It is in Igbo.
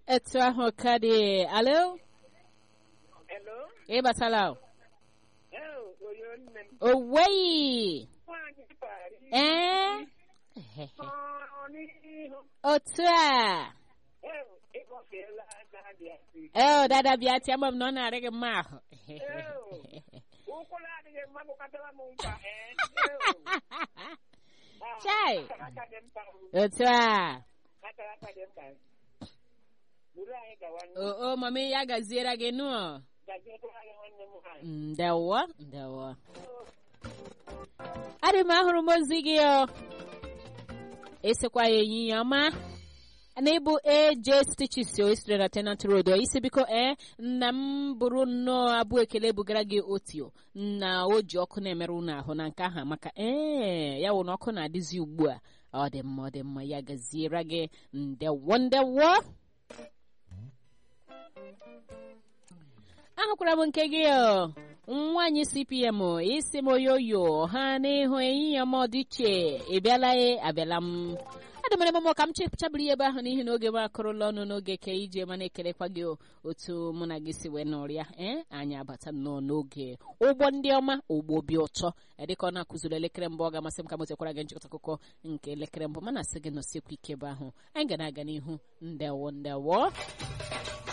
etu ahụ ka dị alo Hello? ị batala o? Oh, oyo nne m. oweyi Nwaanyị Paris. ee Ọ n'ihu. otu a Oh, ịkpọfeela na-adị asị. ee dada bịa tịa ma m na ọ na-arị gị mma ahụ Ụkwụ na-adịghị mma bụkatara m mkpa. eh? Oh. Ah, Chai. akara aka dị mkpa. otu a Akara aka dị mkpa. Buru anyị gawa o o mami ya gaziere gị nụọ gaziekwa anyị nwanne m nwaanyị. ndewo ndewo adị m ahụrụ m ozi gị o esikwa ya ehihie ọma na ịbụ AJ Stitches o isitere na Tenant Road o isi biko ee nna m bụrụ nnọọ abụ ekele bugara gị otio na o ji ọkụ na-emerụ unu ahụ na nke ahụ maka ee ya wụ na ọkụ na-adịzi ugbu a ọ dị mma ọ dị mma ya gaziere gị ndewo ndewo ahụkwara m nke gị o nwaanyị cpm isi m oyoyo ha n'ihu ehihie m ọdịche ị bịala e abịala m adị mere mụmụ ka m chechabiri ebe ahụ n'ihi na oge m akụrụla ọnụ n'oge ka ije mana ekelekwa gị o, otu mụ na gị si wee nọrịa ee anyị abata nnọọ n'oge ụgbọ ndị ọma ụgbọ obi ụtọ dịka ọ na-akụziri elekere mbụ ọ ga-amasị m ka m tekwara gị nchịkọta akụkọ nke elekere mbụ mana sị gị nọsiekwa ike ebe ahụ anyị ga na-aga n'ihu ndewo ndewo